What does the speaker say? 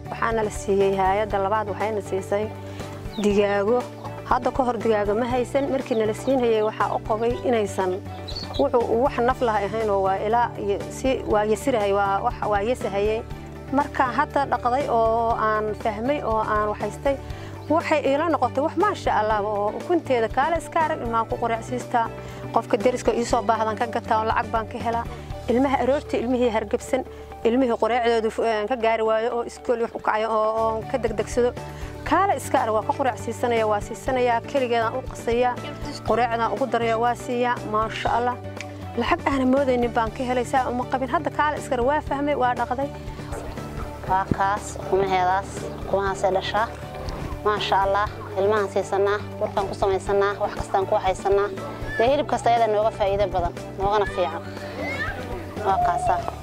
waxaana la siiyey hay-adda labaad waxayna siisay digaago hadda ka hor digaago ma haysan markii nala siinhayay waxaa u qabay inaysan wuxuu wax naf laha ahaynoo waa ilaa waa yasirahay waa yasahayey markaan hadda dhaqday oo aan fahmay oo aan waxaystay waxay iila noqotay wax maasha allah oo ukunteeda kaale iska arag ilmaan ku qoraacsiistaa qofka deriska iisoo baahdan ka gataa oo lacag baan ka helaa ilmaha aroorta ilmihii hargebsan ilmihii qoraacdoodu ka gaari waayo oo iskool wax u kacayo oo ka degdegsado kaale iska arag waa ka qoraacsiisanaya waa siisanayaa keligeedaan u qasayaa qoraacdaan ugu daraya waa siiyaa maasha allah lacag aana moodaynin baan ka helay saa uma qabin hadda kaale iska arag waa fahmay waa dhaqday waa kaas ukumaheedaas ukumahaasay dhashaa maasha allah ilmahaan siisanaa burkaan ku samaysanaa wax kastaan ku haysanaa dee hilib kasta ayada nooga faa'iido badan noogana fiican waa kaasaa